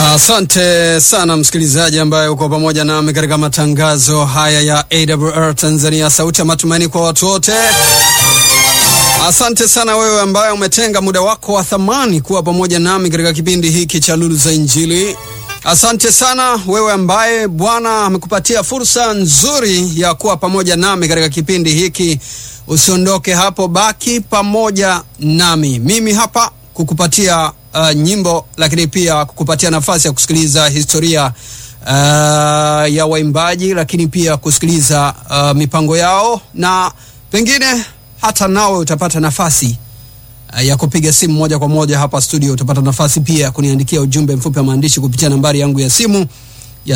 Asante sana msikilizaji ambaye uko pamoja nami katika matangazo haya ya AWR Tanzania, sauti ya matumaini kwa watu wote. Asante sana wewe ambaye umetenga muda wako wa thamani kuwa pamoja nami katika kipindi hiki cha Lulu za Injili. Asante sana wewe ambaye Bwana amekupatia fursa nzuri ya kuwa pamoja nami katika kipindi hiki. Usiondoke hapo, baki pamoja nami. Mimi hapa kukupatia uh, nyimbo lakini pia kukupatia nafasi ya kusikiliza historia uh, ya waimbaji, lakini pia kusikiliza uh, mipango yao na pengine hata nawe utapata nafasi uh, ya kupiga simu moja kwa moja hapa studio. Utapata nafasi pia ya kuniandikia ujumbe mfupi wa maandishi kupitia nambari yangu ya simu ya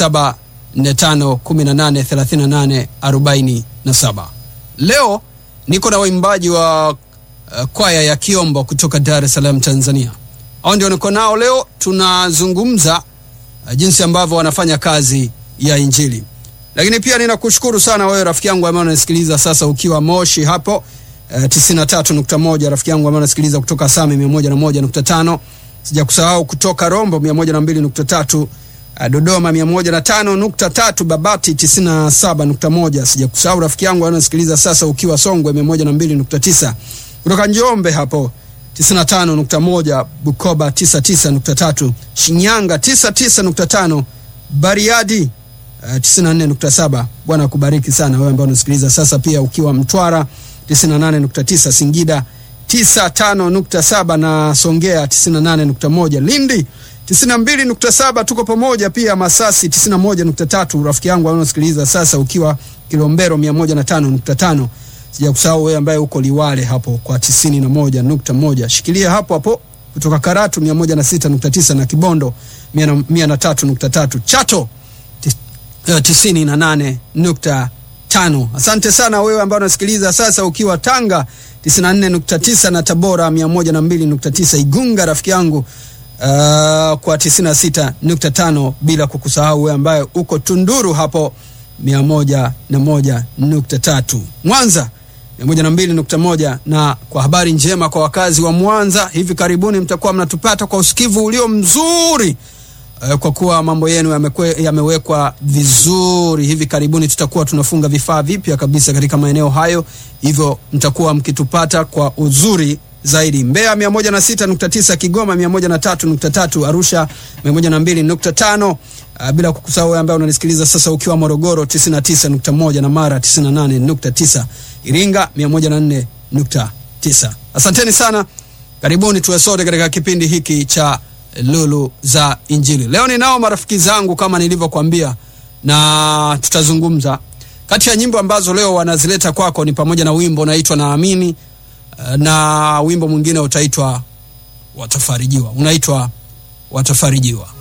0745183847. Leo niko na waimbaji wa uh, kwaya ya Kiombo kutoka Dar es Salaam, Tanzania. Hao ndio niko nao leo, tunazungumza uh, jinsi ambavyo wanafanya kazi ya Injili. Lakini pia ninakushukuru sana wewe rafiki yangu ambaye unasikiliza sasa ukiwa Moshi hapo uh, 93.1, rafiki yangu ambaye unasikiliza kutoka Same 101.5, sijakusahau kutoka Rombo 102.3, uh, Dodoma 105.3, Babati 97.1, sijakusahau rafiki yangu ambaye unasikiliza sasa ukiwa Songwe 102.9, kutoka Njombe hapo 95.1, Bukoba 99.3, Shinyanga 99.5, Bariadi uh, 94.7. Bwana akubariki sana wewe ambaye unasikiliza sasa, pia ukiwa Mtwara 98.9, Singida 95.7 na Songea 98.1, Lindi 92.7, tuko pamoja pia Masasi 91.3, rafiki yangu ambaye unasikiliza sasa ukiwa Kilombero 105.5 sija kusahau wewe ambaye uko Liwale hapo kwa 91.1. Shikilia hapo hapo kutoka Karatu 106.9 na Kibondo 103.3. Chato 98.5. Asante sana wewe ambaye unasikiliza sasa ukiwa Tanga 94.9 na Tabora 102.9. Igunga rafiki yangu uh, kwa 96.5 bila kukusahau wewe ambaye uko Tunduru hapo 101.3. Mwanza 102.1 na kwa habari njema kwa wakazi wa Mwanza, hivi karibuni mtakuwa mnatupata kwa usikivu ulio mzuri uh, kwa kuwa mambo yenu yamekwe, yamewekwa vizuri. Hivi karibuni tutakuwa tunafunga vifaa vipya kabisa katika maeneo hayo, hivyo mtakuwa mkitupata kwa uzuri zaidi. Mbeya 106.9, Kigoma 103.3, Arusha 102.5, uh, bila kukusahau wewe ambaye unanisikiliza sasa ukiwa Morogoro 99.1 na Mara 98.9, Iringa 104.9. Asanteni sana, karibuni tuwe sote katika kipindi hiki cha Lulu za Injili. Leo ninao marafiki zangu kama nilivyokuambia, na tutazungumza kati ya nyimbo ambazo leo wanazileta kwako ni pamoja na wimbo unaitwa Naamini na wimbo mwingine utaitwa Watafarijiwa, unaitwa Watafarijiwa.